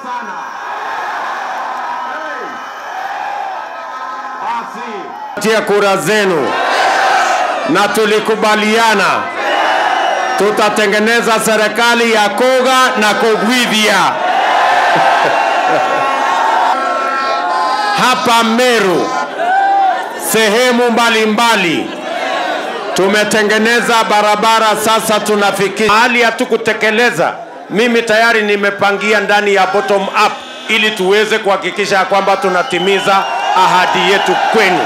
sana. Hey. Basi tia kura zenu, na tulikubaliana tutatengeneza serikali ya koga na kogwithia hapa Meru, sehemu mbalimbali tumetengeneza barabara. Sasa tunafikia hali hatukutekeleza. Mimi tayari nimepangia ndani ya bottom up, ili tuweze kuhakikisha ya kwamba tunatimiza ahadi yetu kwenu.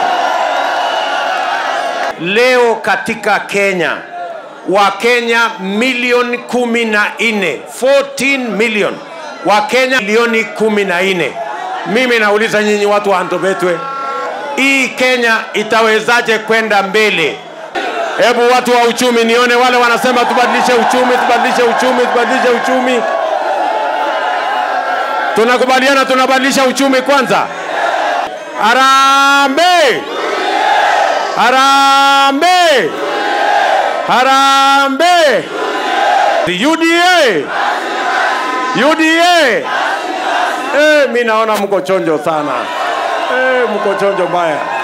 Leo katika Kenya Wakenya milioni kumi na nne 14 million Wakenya milioni kumi na nne. Mimi nauliza nyinyi watu wa Antobetwe, hii Kenya itawezaje kwenda mbele? Hebu watu wa uchumi nione wale wanasema tubadilishe uchumi, tubadilishe uchumi, tubadilishe uchumi. Tunakubaliana tunabadilisha uchumi kwanza. Harambee! Harambee! Harambee! UDA! UDA! Eh, mi naona mko chonjo sana. Eh, mko chonjo mbaya.